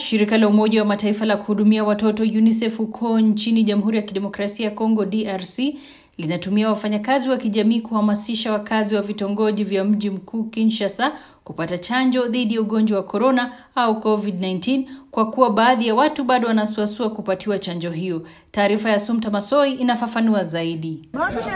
shirika la Umoja wa Mataifa la kuhudumia watoto UNICEF huko nchini Jamhuri ya Kidemokrasia ya Kongo DRC linatumia wafanyakazi wa kijamii kuhamasisha wakazi wa vitongoji vya mji mkuu Kinshasa kupata chanjo dhidi ya ugonjwa wa korona au COVID-19 kwa kuwa baadhi ya watu bado wanasuasua kupatiwa chanjo hiyo. Taarifa ya Sumta Masoi inafafanua zaidi.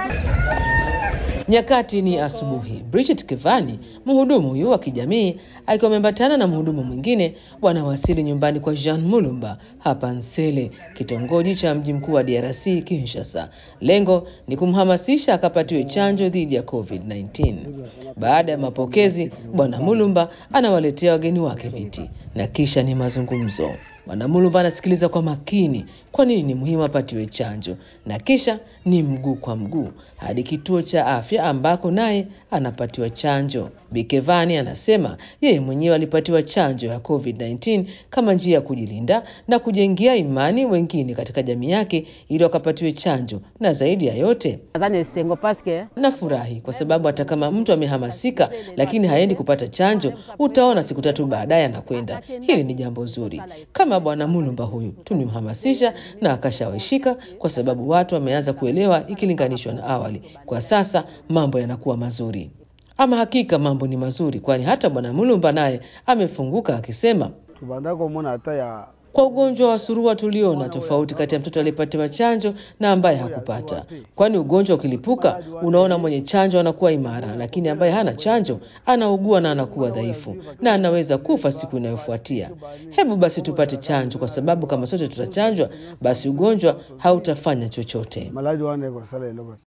Nyakati ni asubuhi. Bridget Kevani, mhudumu huyu wa kijamii, akiwa ameambatana na mhudumu mwingine, wanawasili nyumbani kwa Jean Mulumba hapa Nsele, kitongoji cha mji mkuu wa DRC Kinshasa. Lengo ni kumhamasisha akapatiwe chanjo dhidi ya COVID-19. Baada ya mapokezi, bwana Mulumba anawaletea wageni wake viti na kisha ni mazungumzo. Bwana Mulumba anasikiliza kwa makini kwa nini ni muhimu apatiwe chanjo, na kisha ni mguu kwa mguu hadi kituo cha afya ambako naye anapatiwa chanjo. Bikevani anasema yeye mwenyewe alipatiwa chanjo ya COVID-19 kama njia ya kujilinda na kujengea imani wengine katika jamii yake ili wakapatiwe chanjo, na zaidi ya yote nafurahi kwa sababu hata kama mtu amehamasika lakini haendi kupata chanjo, utaona siku tatu baadaye anakwenda. Hili ni jambo zuri. Kama bwana Mulumba huyu tumemhamasisha na akashawishika, kwa sababu watu wameanza kuelewa ikilinganishwa na awali. Kwa sasa mambo yanakuwa mazuri. Ama hakika mambo ni mazuri, kwani hata bwana Mulumba naye amefunguka akisema kwa ugonjwa wa surua tuliona tofauti kati ya mtoto aliyepatiwa chanjo na ambaye hakupata, kwani ugonjwa ukilipuka, unaona mwenye chanjo anakuwa imara, lakini ambaye hana chanjo anaugua na anakuwa dhaifu na anaweza kufa siku inayofuatia. Hebu basi tupate chanjo, kwa sababu kama sote tutachanjwa, basi ugonjwa hautafanya chochote.